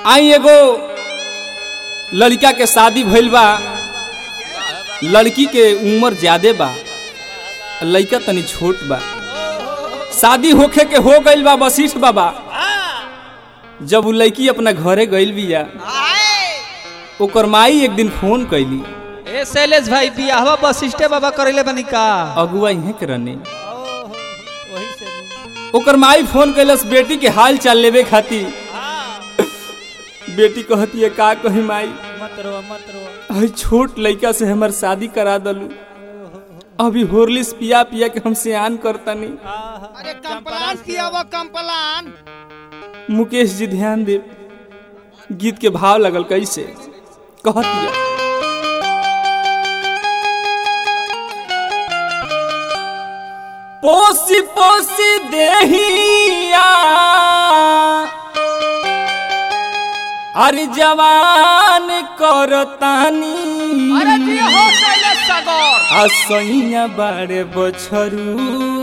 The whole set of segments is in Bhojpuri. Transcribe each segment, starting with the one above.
आई एगो लड़का के शादी भइल बा लड़की के उम्र ज्यादा बा लड़का तनी छोट बा शादी होखे के हो गइल बा वशिष्ठ बाबा जब उ लड़की अपना घरे गइल बिया ओकर माई एक दिन फोन कैली ए शैलेश भाई बियाहवा वशिष्ठे बाबा करेले बनी का अगुआ इहे के रहने ओकर माई फोन कैलस बेटी के हाल चाल लेवे खातिर बेटी कहती है का कही माई मत रो मत रो अरे छोट लड़का से हमर शादी करा दलू अभी होरलिस पिया पिया के हम सियान करतनी अरे कंपलान किया वो कंपलान मुकेश जी ध्यान दे गीत के भाव लगल कैसे कहतिया पोसी पोसी देहिया अरे जवान करतानी अरे जी हो शैलेश सागर असैया बारे बछरू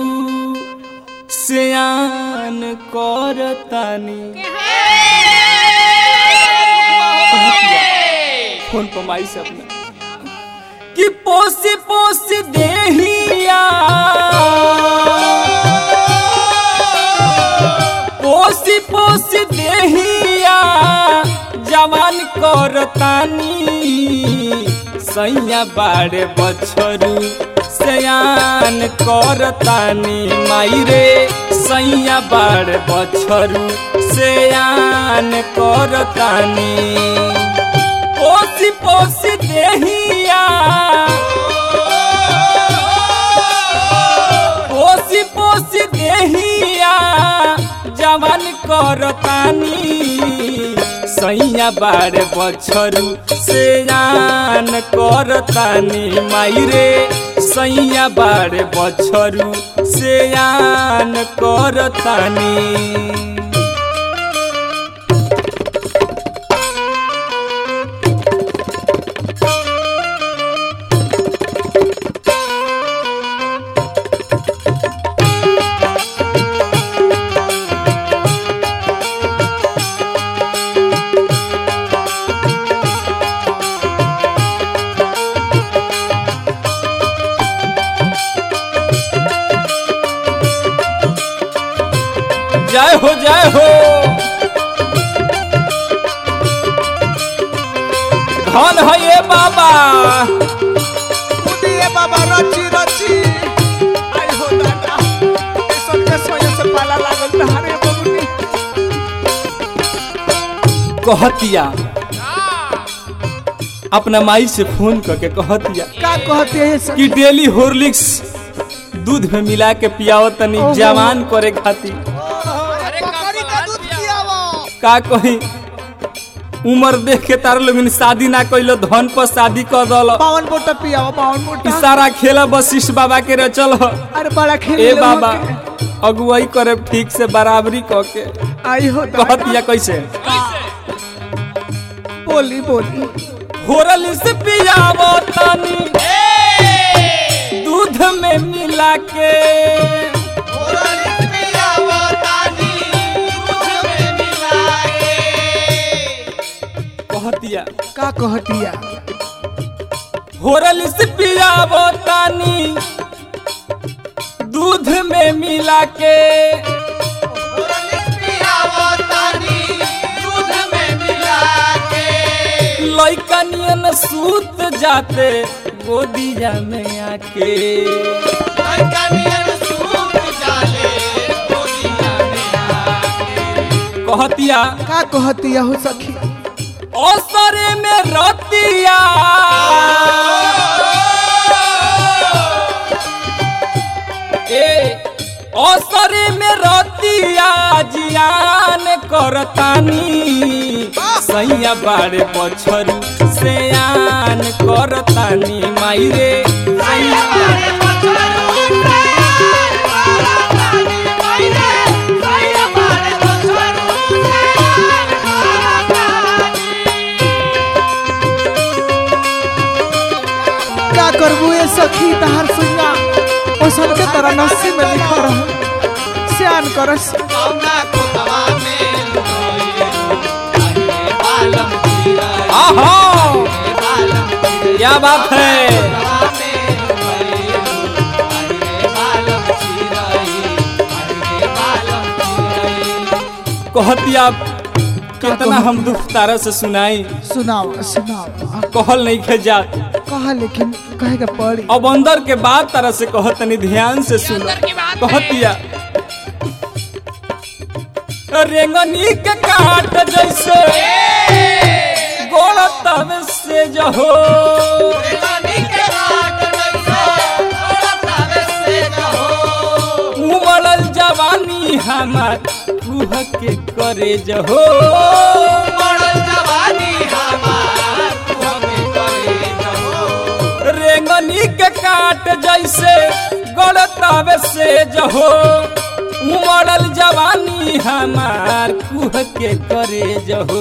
सियान करतानी फोन पर माई से अपना कि पोसी पोसी देहिया पोसी पोसी देहिया जवान करतानी सैया बाड़े बछरू सयान करतानी माई रे सैया बाड़े बछरू सयान करतानी पोसी पोसी देहिया पोसी पोसी देहिया जवान करतानी सैया बारे बछरू से जान करतानी माई रे सैया बारे बछरू से जान करतानी जय हो जय हो धन है ये बाबा उदिए बाबा रची रची आई हो दादा ए सब के सोये से पाला लागल तहारे बबुनी कहतिया अपना माई से फोन करके कहतिया का कहते हैं सब कि डेली हॉर्लिक्स दूध में मिला के पियाओ तनी ओहो। जवान करे खातिर अरे बकरी का दूध पिया वो का कही उम्र देख के तार लोग शादी ना कैलो धन पर शादी कर दल बावन बोटा पिया वो बावन ई बोटा सारा खेला वशिष्ठ बाबा के रचल ह अरे बड़ा खेल ए बाबा अगुवाई करे ठीक से बराबरी क के आई हो दादा कहतिया कैसे बोली बोली होरल से पियावो तनी दूध में मिला के कहतिया का कहतिया होरल से पियावो तनी दूध में मिला के लइकनियन सूत जाते गोदिया में आके कहतिया का कहतिया हो सखी असरे में रतिया ए असरे में रतिया जियान करतानी सैया बाड़े बछरू सयान करतानी माई रे सैया का करबू ए सखी तहार सुना ओ सबके तरह नस्सी में लिखा रहा सियान करस आहा क्या बात है कहती आप कितना हम दुख तारा से सुनाई सुनाओ सुनाओ कहल नहीं खे जात कहा लेकिन कहे का पड़ी अब अंदर के बात तरह से कहत तनी ध्यान से सुनो कहतिया रेंगनी के काट जैसे गोड़ तब से जहो उमड़ल जवानी हमार रूह के करे जहो रेंगनी के काट जैसे गोड़ तब से जहो उमड़ल जवानी हमार कुह के करे जहो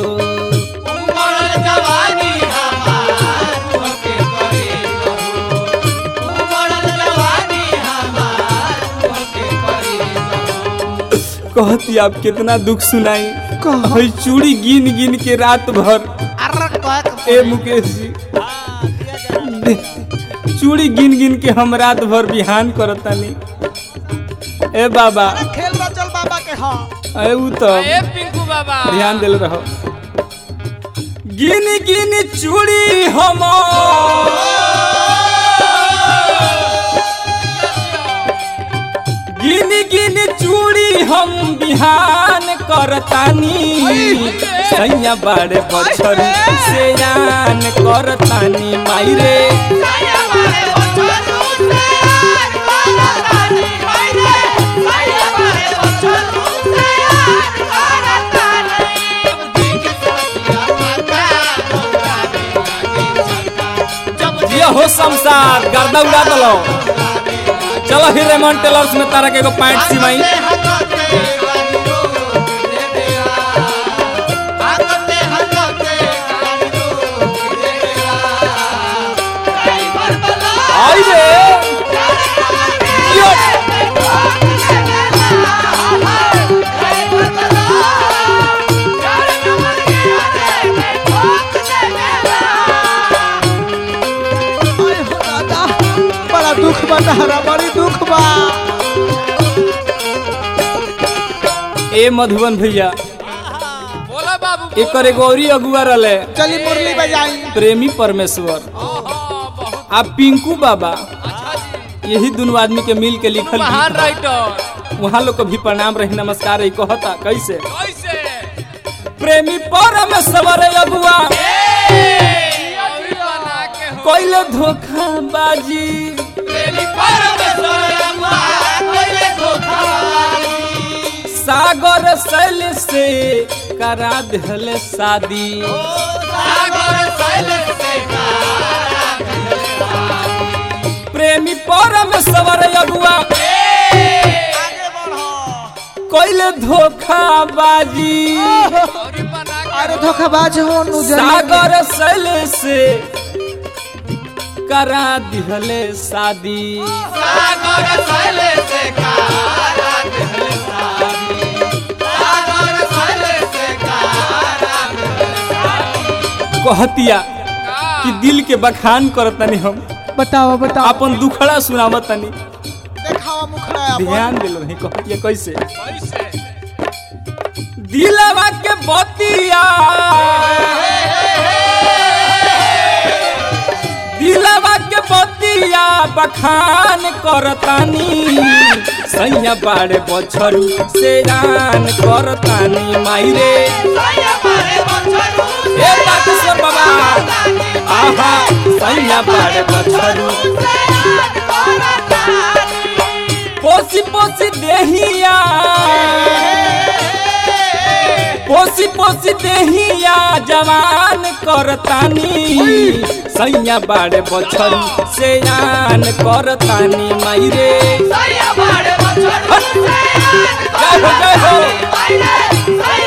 कहती आप कितना दुख सुनाई कहा? हई चूड़ी गिन गिन के रात भर ए मुकेश जी चूड़ी गिन गिन के हम रात भर बिहान करतानी ए बाबा खेल रचल बाबा के हाँ ए उ तो ए पिंकू बाबा ध्यान दिल रहो गिन गिन चूड़ी हम गिन गिन चूड़ी हम बिहान करतानी सैया बड़े बछर से यान करतानी माई रे ये हो शमशाद गर्दा उड़ा दलो चलो फिर रेमंड टेलर्स में तारा के एगो पैंट सिमाई आई रे यो अरे हो दादा बड़ा दुख बा तहरा बड़ी दुख बा ए मधुबन भैया बोला बाबू एकर एगो औरी अगुआ रहले चली मुरली बजाई प्रेमी परमेश्वर आ पिंकू बाबा यही दोनों आदमी के मिल के लिखल महान गीत बा। राइटर वहाँ लोग को भी प्रणाम रही नमस्कार रही कहता कैसे कैसे प्रेमी परमेश्वर अगुआ अभी बना के हो कोइले धोखा बाजी प्रेमी सागर शैल से करा दिहले शादी प्रेमी परमेश्वर अगुआ कोइले धोखा बाजी अभी बना के अरे धोखाबाज हो नु सागर शैल से करा दिहले शादी कहतिया कि दिल के बखान करतनी हम बताओ बताओ अपन दुखड़ा सुनावतनी देखावा मुखड़ा अपन ध्यान दिल रही कहतिया कैसे कैसे दिलवा के बतिया दिलवा के बतिया बखान करतानी सैया बाड़े बछरू से रान करतानी माई रे ए ताकेश्वर बाबा आहा सैया बाड़े बछरू पोसी पोसी देहिया पोसी पोसी देहिया जवान करतानी सैया बाड़े बछरू से आन करतानी माई रे जय हो जय हो